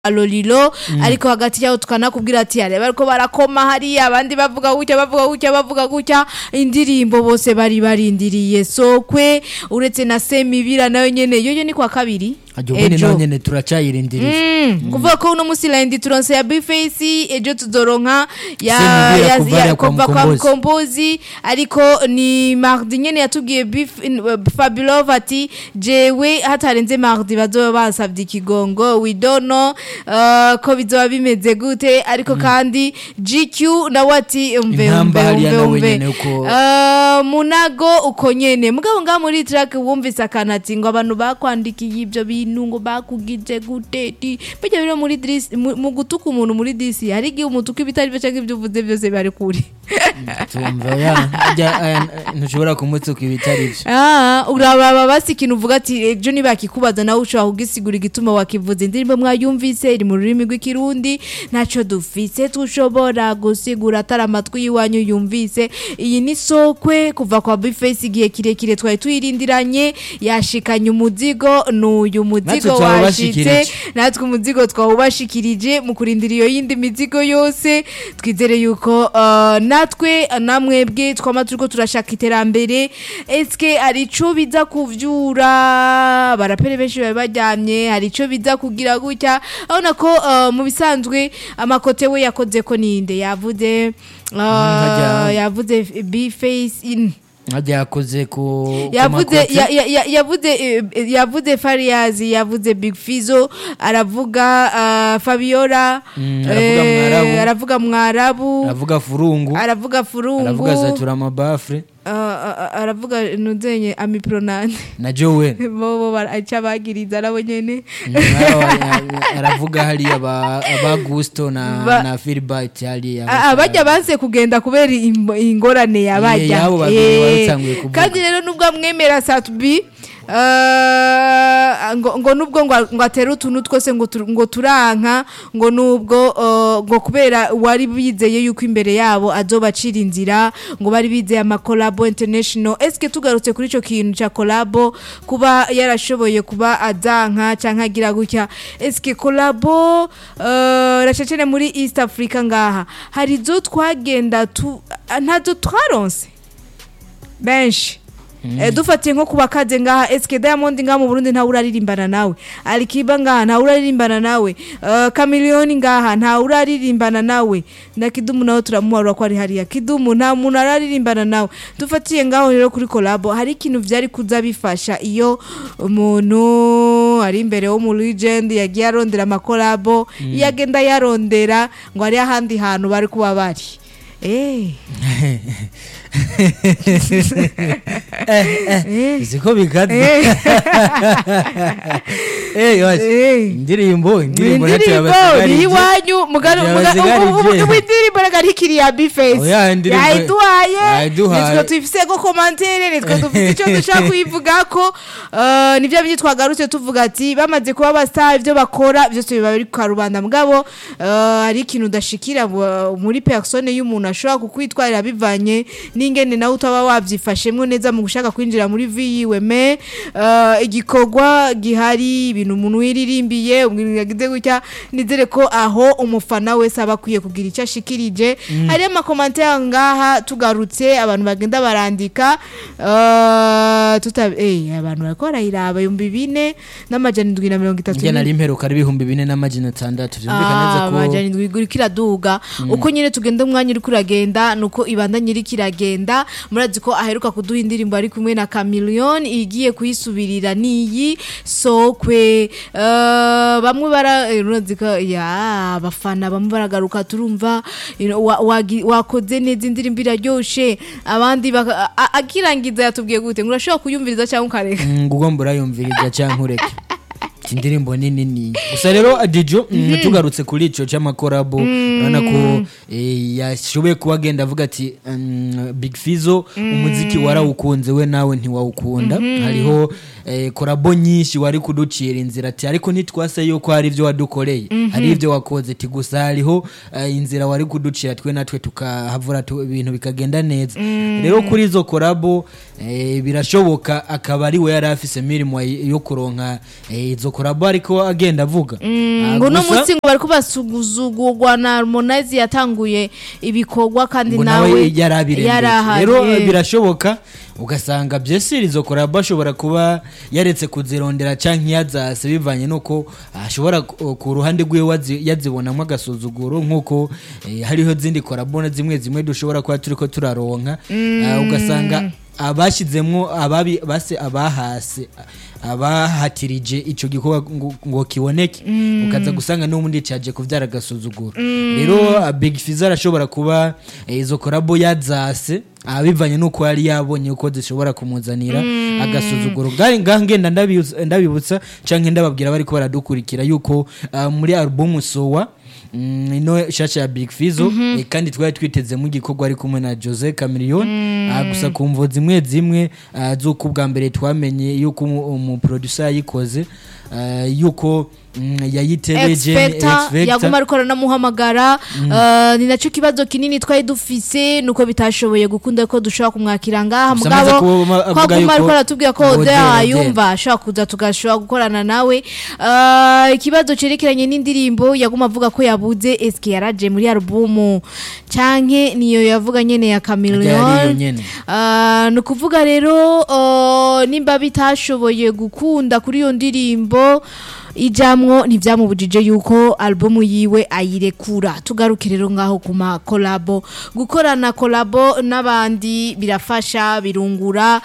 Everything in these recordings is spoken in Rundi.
Lolilo ariko hagati yaho tukanakubwira ati yareba ariko barakoma hariya abandi bavuga gutya bavuga gutya bavuga gutya indirimbo bose bari barindiriye sokwe uretse na semibira nayo nyene yoyo ni kwa kabiri ajya ubundi naho nyene turacayirindiriye Mm, kuvuga ko uno musi la turonse ya bifesi ejo tuzoronka ya, Semibira ya, kuva ya, hariya kwa kuva kwa Mkombozi. mkombozi ariko ni mardi nyene yatubwiye Bif- in- uh, fabulov ati jewe hatarenze mardi bazoba basavye ikigongo we don't know uh, ko bizoba bimeze gute ariko kandi gq nawe ati umve Intamba umve hariya umve nawe umve nyene uko- Uh, munago uko nyene mugabo ngaha muri track wumvise akantu ati ngo abantu bakwandikiye ibyo bintu ngo bakugije guteti bijya biro muri dirisi mu mu gutuka umuntu muri disi hari igihe umutuka ibitari byo cyangwa ibyo uvuze byose bari kure tumva ya ajya aya, ntushobora kumutsuka ibitari byo Ah, urababa basi ikintu uvuga ati ejo nibakikubaza nawe ushobora kugisigura igituma wakivuze indirimbo mwayumvise iri mu rurimi rw'ikirundi ntacyo dufise tushobora gusigura atari amatwi y'iwanyu yumvise iyi ni sokwe kuva kwa bifesi igihe kirekire twari tuyirindiranye yashikanye umuzigo n'uyu muzigo Natwe washitse twawubashikirije. natwe umuzigo twawubashikirije mu kurindira iyo yindi mizigo yose twizere yuko uh, natwe namwebwe twama turiko turashaka iterambere eske hari ico biza kuvyura barapere benshi bari baryamye hari ico biza kugira gutya urabona ko uh, mu bisanzwe amakote we yakoze ko ninde yavuze uh, hajya- yavuze bface in ajya yakoze ku ku yavuze makote. ya- ya- ya- yavuze eh, yavuze Fariyazi yavuze Big Fizo aravuga ah, Fabiola Mm, aravuga eh, Mwarabu. aravuga Mwarabu aravuga furungu aravuga Furungu aravuga zatura amabafure ah, ah, ah, aravuga nuzenye Amipronane na jowe bobo baraca bagiriza nabo nyene aravuga hariya ba ba gusto na Ba- na filibert hariya Ah, ah, bajya banse kugenda kubera im- ingorane yabajya yabo babiri Eh, batanguye kuvuga. kandi rero nubwo amwemera satubi Uh, ngo, ngo nubwo ngo, ngo atere utuntu twose ngo, tu- ngo turanka ngo nubwo uh, ngo kubera wari bizeye yuko imbere yabo azobacira inzira ngo bari bizeye amakolabo international eske tugarutse kuri ico kintu ca kolabo kuba yarashoboye kuba azanka canke agira gutya eske kolabo uh, racecene muri east africa ngaha hari zo twagenda tu ntazo twaronse benshi Eh, dufatiye nko kuba kaze ngaha eske diamond ngaha mu burundi ntawe uraririmbana nawe alikiba ngaha ntawe uraririmbana nawe uh, kamiliyoni ngaha ntawe uraririmbana nawe na kidumu nawe turamuharura ko ari hariya kidumu nta muntu araririmbana nawe dufatiye ngaho rero kuri kolabo hari ikintu vyari kuza bifasha iyo umuntu ari imbere wo mu legend yagiye arondera amakolabo iyo agenda yarondera ngo hari ahandi hantu bari kuba bari Eh. Eh. siko bikaze Eh. Eh, yosh. Eh. indirimbo indirimbo ntacyo indirimbo yabasigarije. ni iwanyu mugari Yabasigarije. ubu indirimbo reka ntikiri ya bifesi Oya, indirimbo- yayiduhaye yayiduhaye. nitwe tuyifise ko komantere nitwe dufite icyo dushaka kuyivuga ko eh, nivyo bindi twagarutse tuvuga ati bamaze kuba abastar ibyo bakora byose biba biri kwa rubanda mugabo eh, hari ikintu udashikira bu- muri persone y'umuntu ashobora kukwitwarira bivanye n'ingene nawe utaba wavyifashemwo neza mu gushaka kwinjira muri vi yiwe me eh, igikorwa gihari ibintu umuntu wiririmbiye umuntu yagize gutya nizere ko aho umufana wese aba akwiye kugira icyo ashikirije hariyo amakomantere ngaha tugarutse abantu bagenda barandika eh, tuta eh, abantu bariko barayiraba ibihumbi bine n'amajana indwi na mirongo itatu njye nari mperuka ari ibihumbi bine n'amajana atandatu byumvikana neza ko amajana indwi iriko iraduga uko nyine tugenda umwanya uriko uragenda nuko ibandanya iriko iragenda murazi ko aheruka kuduha indirimbo ari kumwe na Chameleone igiye kuyisubirira niyi sokwe Eh, bamwe bara eh, urazi ko ya abafana bamwe baragaruka turumva you know, wa- wagi- wakoze neza indirimbo iraryoshe abandi baka- a- akirangiza yatubwiye gute ngo urashobora kuyumviriza cyangwa ukareka ngo ugomba urayumviriza cyangwa ureke indirimbo ni nini gusa rero adijo mm, tugarutse kuri ico c'amakorabo urabona ko eh, yashoboye kuba agenda avuga ati mm, big fizo umuziki warawukunze we nawe ntiwawukunda hariho eh, korabo nyinshi wari kuducira inzira ati ariko ntitwase yuko hari ibyo wadukoreye hari ibyo wakoze ati gusa hariho eh, inzira wari kuducira twe natwe tukahavura tu- ibintu bikagenda neza rero kuri izo korabo eh, birashoboka akaba ari we yari afise mirimo yo kuronka eh, izo korabo korabo ariko agenda avuga Ah, ngo uno gusa- munsi ngo bariko basuguzugurwa na harmonize yatanguye ibikorwa kandi ngo nawe nawe yarabirembeje yarahari rero eh. birashoboka ugasanga byesiri izo korabo ashobora kuba yaretse kuzirondera canke yazase bivanye nuko ashobora ku ku ruhande rwiwe wazi- yazibonamo agasuzuguro nk'uko eh, hariho zindi korabo na zimwe zimwe dushobora kuba turiko turaronka Ah, ugasanga abashyizemwo ababi base abahase abahatirije ico gikorwa ngo, ngo kiboneke ukaza gusanga n'ubundi caje kuvyara agasuzuguro rero ah, big fiza arashobora kuba eh, izo korabo yazase ah, bivanye nuko yari yabonye uko zishobora kumuzanira agasuzuguro Ngahe- ngaha ngenda ndabibuza- ndabibutsa canke ndababwira bariko baradukurikira yuko ah, muri album sowa Mm, ino shasha ya big fizo eh, kandi twari twitezemo igikorwa ari kumwe na jose camillion Ah, gusa ku mvo zimwe zimwe ah, z'uko ubwa mbere twamenye yuko umu- umuproducer yayikoze ah, yuko mm, yayitebeje X-Factor yaguma ariko aranamuhamagara uh, ni nacyo kibazo kinini twari dufise nuko bitashoboye gukunda ko dushobora kumwakira ngaha Gusa amaze mugabo kuba- ko avuga aguma yuko ariko aratubwira ko ngo ode Odea, ayumva ashobora kuza tugashobora gukorana nawe Uh, ikibazo cerekeranye n'indirimbo yaguma avuga ko yabuze eske yaraje muri alubumu canke niyo yavuga nyene ya Yari iyo Chameleone nyene. Ah, ni ukuvuga rero uh, nimba bitashoboye gukunda kuri iyo ndirimbo ijamwo ntibyamubujije yuko albumu yiwe ayirekura tugaruke rero ngaho ku makolabo gukorana kolabo n'abandi birafasha birungura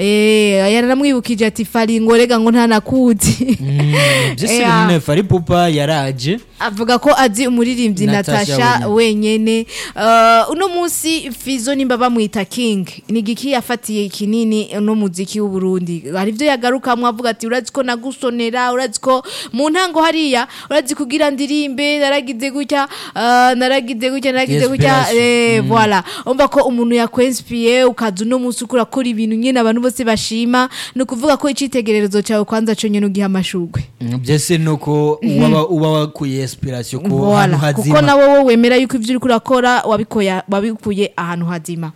eh, yaranamwibukije ati fari ngo rega ngo ntanakuzi byesiri Yeah. nyine fari pupa yaraje avuga ko azi umuririmbyi Natasha natasha wenyene Uh, uno munsi fizo nimba bamwita king ni igiki yafatiye kinini no muziki w'uburundi hari ibyo yagarukamwo avuga ati urazi ko nagusonera urazi ko mu ntango hariya urazi kugira ndirimbe naragize gutya uh, naragize gutya naragize gutya Inspiration. eh, voilà umva ko umuntu yakwenspiye ukaza uno munsi ukora akora ibintu nyine abantu bose bashima ni ukuvuga ko icitegererezo cyawe kwanza cyo nyine ugiha amashugwe Mm, byesiri nuko uba uba wakuye inspiration ku Voilà. hantu kuko hazima nawe wowe wemera yuko ibyo uri kurakora wabikoya- wabikuye ahantu hazima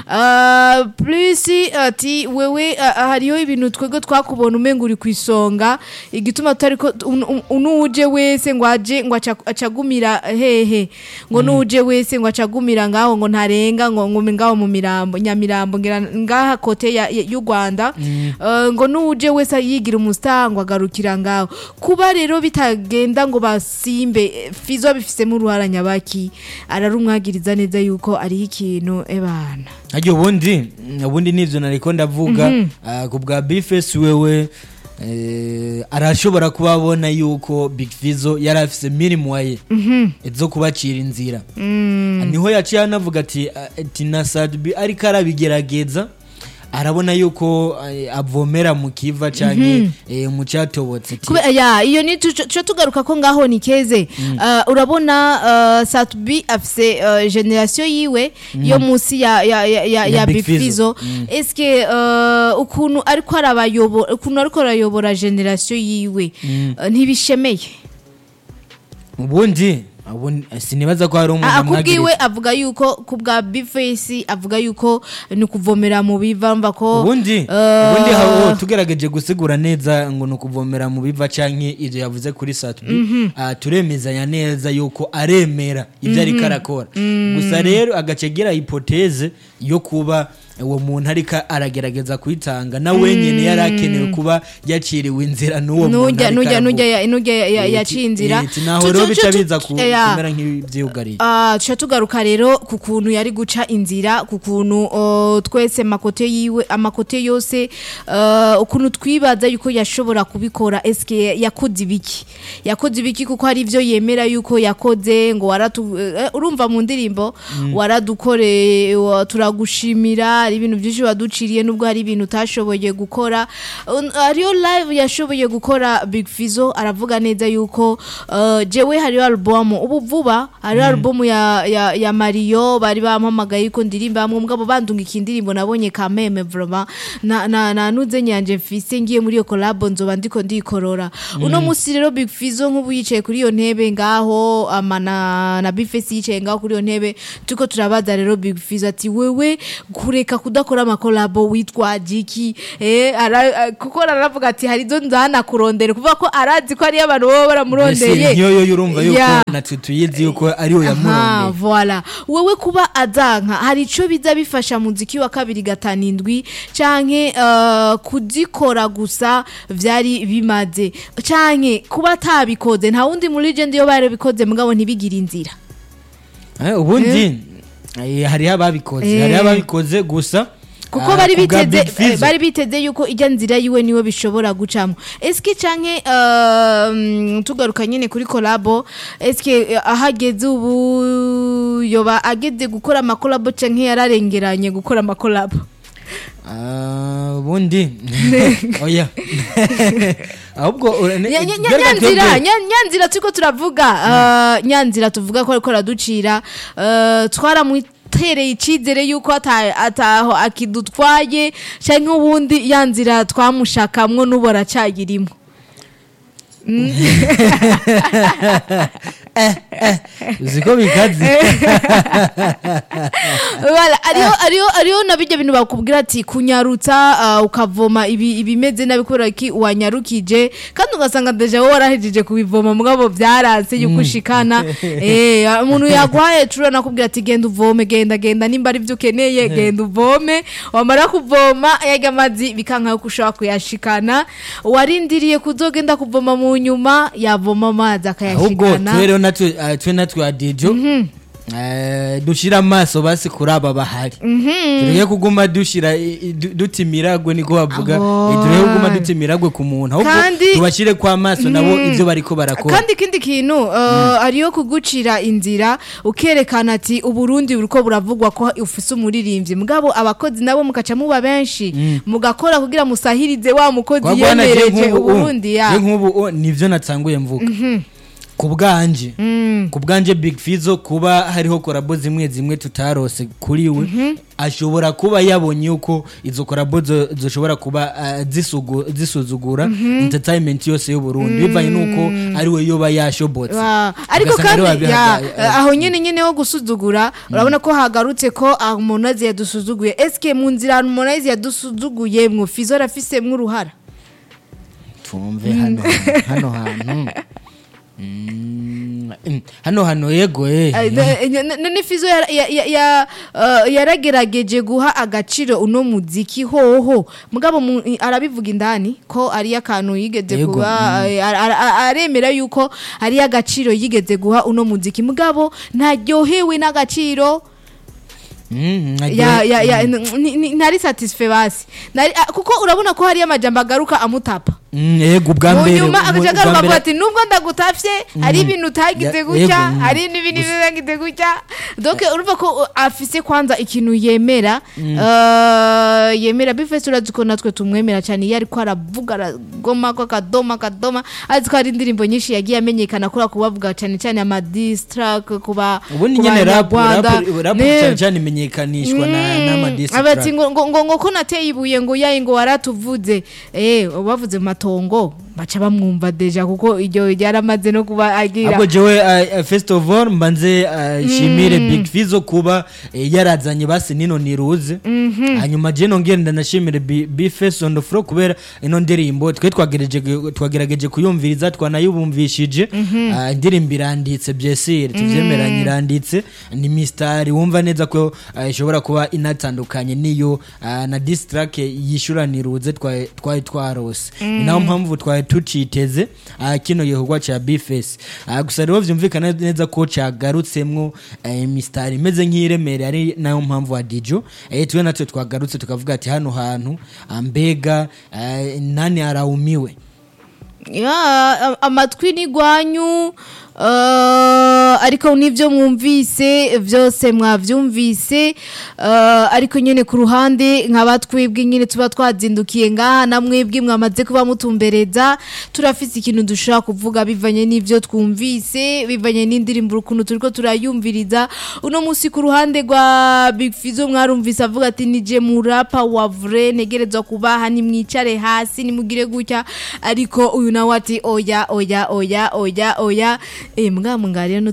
Ah, plus ati wewe ah, ah, hariho ibintu twebwe twakubona umenga uri ku isonga igituma tutari ko un- un- unuje wese ngo aje ngo aca- acagumira hehe ngo nuje wese ngo acagumira ngaho ngo ntarenga ngo ngo ngaho mu mirambo nyamirambo ngira ngaha kote ya- ya- y'u Rwanda Eh, ngo nuje wese yigira umustar ngo agarukira ngaho kuba rero bitagenda ngo basimbe eh, fizo bifisemo uruhara nyabaki ararumwagiriza neza yuko ariho ikintu ebana aryo ubundi ubundi nivyo nariko ndavuga ah, ku bwa bifesi wewe eh, arashobora kuba abona yuko big fizo yari afise mirimo ye zo kubacira inzira niho yaciye anavuga ati ah, ati na sadbi ariko arabigerageza arabona yuko eh, avomera mu kiva canke eh, mu catobotse ati, Kube, ya iyo ni tuco tuco tugaruka ko ngaho ni keze uh, urabona uh, Satbi afise uh, generation yiwe yo musi ya ya ya, ya, ya Big Fizzo. Bifizo eske uh, ukuntu ariko arabayobora ukuntu ariko arayobora generation yiwe uh, ntibishemeye ubundi ubundi, sinibaza ko hari umuntu Ah, amwagiriza. akubwiwe avuga yuko ku bwa bifesi avuga yuko ni ukuvomera mu biva mva ko ubundi eh, ubundi hawo tugerageje gusigura neza ngo ni ukuvomera mu biva canke ivyo yavuze kuri satbi ah, turemezanya neza yuko aremera ivyo ariko arakora gusa rero agace agira hipoteze yo kuba uwo muntu ariko aragerageza kwitanga na wenyene yari akenewe kuba yaciriwe inzira n'uwo muntu nujya ariko nujya aravuga. nujya ya- nujya ya- ya- Eh, yaciye ti- inzira eh, ti naho Tu- rero tu- bica tu- biza ku- ya. kumera nk'ivyugariye Ah, tuca tugaruka rero ku kuntu yari guca inzira ku kuntu oh, twese makote yiwe amakote yose uh, ukuntu twibaza yuko yashobora kubikora eske yakoze ibiki yakoze ibiki kuko hari ivyo yemera yuko yakoze ngo waratu eh, urumva mu ndirimbo waradukoreye wa- turagushimira hari ibintu byinshi waduciriye nubwo hari ibintu utashoboye gukora Un- hariyo live yashoboye gukora Big Fizzo aravuga neza yuko uh, jewe hariyo album ubu vuba hariyo album ya, ya, ya Mario bari bampamagaye yuko ndirimba hamwe mugabo bandunga indirimbo nabonye kameme vraiment na na, na nuze nyanje mfise ngiye muri iyo collab nzoba ndiko ndikorora uno musi rero Big Fizzo nk'ubu yicaye kuri iyo ntebe ngaho ama na, na Bifesi yicaye ngaho kuri iyo ntebe tuko turabaza rero Big Fizzo ati wewe kureka reka kudakora amakolabo witwaje iki eh, ara- a- kuko aravuga ati hari izo nzana kurondera kuvuga ko arazi ko hariyo abantu baba mbese baramurondeye niyo yo urumva yuko Yeah. natwe tuyizi yuko ariyo Aha, yamurondeye voilà wewe kuba azanka hari ico biza bifasha muziki wa kabiri gatanu indwi canke uh, kuzikora gusa vyari bimaze canke kuba atabikoze nta wundi muri legend yo barabikoze mugabo ntibigire inzira Eh, ubundi eh, hariho ababikoze Eh. hariho ababikoze gusa kuko ah, bari kubwa biteze Big Fizzo. eh, bari biteze yuko ijya nzira yiwe niwe bishobora gucamo eske canke um, tugaruka nyene kuri kolabo eske eh, ahageze ubu yoba ageze gukora amakolabo canke yararengeranye gukora amakolabo Ah, ubundi oya ahubwo ura- ne- Nya- nya- nya- bereka nyanzira twebwe- nya- nyanzira turiko turavuga uh, nyanzira tuvuga ko ariko araducira uh, twaramwitereye icizere yuko ata- ataho akidutwaye canke ubundi yanzira twamushakamwo n'ubu aracayirimo uzi ko bikaze Wala, ariyo ariyo ariyo na bijya bintu bakubwira ati kunyarutsa uh, ukavoma ibi ibimeze nabi kubera ki wanyarukije kandi ugasanga deja wowe warahejeje kubivoma mugabo byaranse yuko ushikana eh umuntu yagwaye cura nakubwira ati genda uvome genda genda nimba ari byo ukeneye genda uvome wamara kuvoma yaga amazi bikanka yuko ushobora kuyashikana warindiriye kuzogenda kuvoma mu nyuma yavoma amazi ahubwo akayashikana twe rero natwe ah, twe natwe adijo dushira amaso basi kuri aba bahari tureke kuguma dushira i- i- du- duta imiragwe niko bavuga Abo. Eh, tureke kuguma duta imiragwe ku muntu ahubwo Kandi- tubashire kwa maso nabo ivyo bariko barakora kandi ikindi kintu uh, ariyo kugucira inzira ukerekana ati uburundi buriko buravugwa ko ufise umuririmbyi mugabo abakozi nabo mukaca muba benshi mugakora kugira musahirize wa mukozi Kwa bwana je yemereje nk'ubu, uburundi je ya nk'ubu oh, nivyo natsanguye mvuga ku bwanje ku bwanje big fizo kuba hariho korabo zimwe zimwe tutarose kuri we ashobora kuba yabonye yuko izo korabo zo- zoshobora kuba ah, zisugu- zisuzugura entertainment yose y'uburundi bivanye n'uko ari we yoba yashobotse Wa- ariko Ugasanga kandi ariwe ya, wabihaga- aho nyene nyene ho gusuzugura urabona ko hagarutse ko harmonize yadusuzuguye eske mu nzira harmonize yadusuzuguye mwo fizo arafisemwo uruhara tumve hano hano hantu Mm, mm, hano hano yego eh Ay, ne- ne- ne- none fizo yara- ya- ya- ya- uh, yaragerageje guha agaciro uno muziki hoho mugabo mu- i- arabivuga indani ko ari akantu yigeze Yego, guha eh, ara- ara- aremera yuko ari agaciro yigeze guha uno muziki mugabo ntaryohewe n'agaciro Mm, ya ya ya ni- ni- ntari satisfait basi Nari- ah, kuko urabona ko hari amajambo agaruka amutapa Mm, yego ubwa mu mbere nyuma ubwa- agaca ubwa agaruka mbere- avuga ati nubwo ndagutafye hari ibintu utagize Ya- gutya yego, mm. hari n'ibindi bitagize gutya donc urumva ko uh, afise kwanza ikintu yemera uh, yemera bifese urazi ko natwe tumwemera cyane iyo ariko aravuga aragoma ko akadoma akadoma azi ko hari indirimbo nyinshi yagiye amenyekana kuri ako bavuga cyane cyane ama diss track kuba ubundi ku nyine rap Banyarwanda. rap rap Ne- cyane cyane imenyekanishwa na n'amadisi abati ngo ngo ngo ngo ko nateye ibuye ngo yayi ngo waratuvuze eh bavuze mu matongo baca bamwumva deja kuko iryo ryaramaze no kuba agira ahubwo jewe uh, uh, first of all mbanze uh, shimire big fizo kuba eh, yarazanye basi nino niruze hanyuma je nongere ndanashimire Bi- bface on the floor kubera ino ndirimbo twe twagerageje twagerageje kuyumviriza twanayubumvishije uh, indirimbo iranditse byesire tuvyemeranye iranditse ni mistari wumva neza ko uh, ishobora kuba inatandukanye niyo uh, na diss track yishura niruze twari twari twarose ni nayo mpamvu twari tuciteze uh, kino gikorwa ca bface uh, gusa rero vyumvikana neza ko cagarutsemwo uh, mistari imeze nk'iremere ari nayo mpamvu wa dijo eh, twe natwe twagarutse tukavuga ati hano hantu ah, mbega uh, nani araumiwe ya a- amatwi n'igwanyu uh, ariko n'ibyo mwumvise byose mwabyumvise uh, ariko nyine ku ruhande nkaba twebwe nyine tuba twazindukiye ngaha na mwebwe mwamaze kuba mutumbereza turafise ikintu dushobora kuvuga bivanye n'ibyo twumvise bivanye n'indirimbo ukuntu turiko turayumviriza uno munsi ku ruhande rwa Big Fizzo mwarumvise avuga ati nije murapa wa vrai ntegerezwa kubaha nimwicare hasi nimugire gutya ariko uyu nawe ati oya oya oya oya oya eh mbwa mungariyo n'utu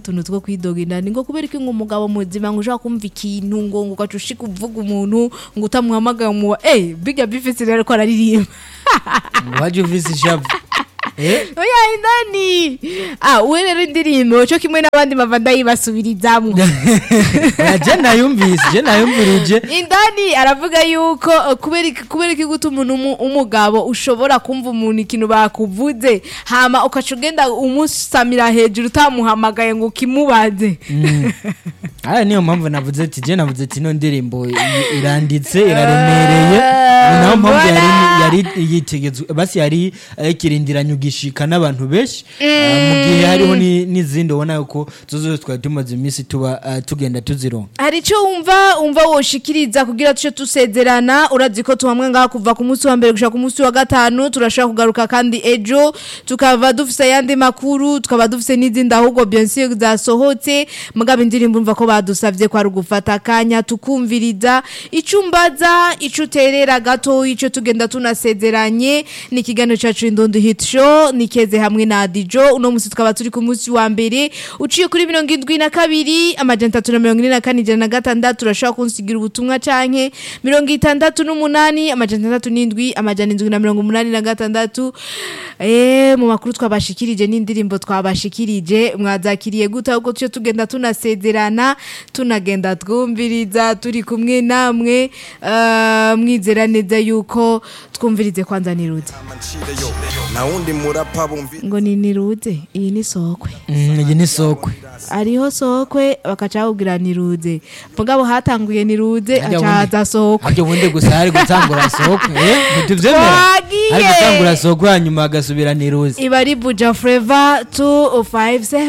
tuntu two kwidoga indani ngo kubera iki ngo umugabo muzima ngo ushaka kumva ikintu ngo ngo ugaca ushika uvuga umuntu ngo utamuhamagaye umuwa eh biga bifise rero ko araririmba waje uvise ishavu eh oya indani ah we rero indirimbo cyo kimwe n'abandi bava ndayibasubirizamwo oya je nayumvise je nayumvirije indani aravuga yuko uh, kubera iki- kubera iki guta umuntu umu- umugabo ushobora kumva umuntu ikintu bakuvuze hama ukaca ugenda umusamira hejuru utamuhamagaye ngo ukimubaze aya niyo mpamvu navuze ati je navuze ati ino ndirimbo i- iranditse iraremereye ni nayo mpamvu yari yari yitegetswe basi yari eh, ikirindiranye ugishika n'abantu benshi Ah, mu gihe hariho ni- n'izindi ubona yuko zo zose twari tumaze iminsi tuba ah, tugenda tuzironka hari icyo wumva wumva woshikiriza kugira tuce tusezerana urazi ko tuhamwe ngaha kuva ku munsi wa mbere gushaka ku munsi wa gatanu turashaka kugaruka kandi ejo tukaba dufise ayandi makuru tukaba dufise n'izindi ahubwo bionsi zasohotse mugabo indirimbo umva ko badusavye ko ari ugufata akanya tukumviriza icyo umbaza icyo uterera gato icyo tugenda tunasezeranye ni ikiganiro cyacu indondo hit show nikeze hamwe na adijo uno munsi tukaba turi ku munsi wa mbere uciye kuri mirongo indwi na kabiri amajana atatu na mirongo ine na kane ijana na gatandatu urashobora kunsigira ubutumwa canke mirongo itandatu n'umunani amajana atandatu n'indwi amajana indwi na mirongo umunani na gatandatu eh mu makuru twabashikirije n'indirimbo twabashikirije mwazakiriye gute ahubwo tuce tugenda tunasezerana tunagenda twumviriza turi kumwe namwe eh, mwizera neza yuko twumvirize kwanza niruze amancireyo nta wundi murapa bumvi ngo ni niruze iyi ni sokwe Mm, iyi ni sokwe ariho sokwe bakaca bakubwira niruze mugabo hatanguye niruze Harya aca ubundi- haza sokwe harya ubundi gusa hari gutangura sokwe eh ntituvyemera Twagiye. hari gutangura sokwe hanyuma hagasubira niruzi iba ari buja fureva tu fayive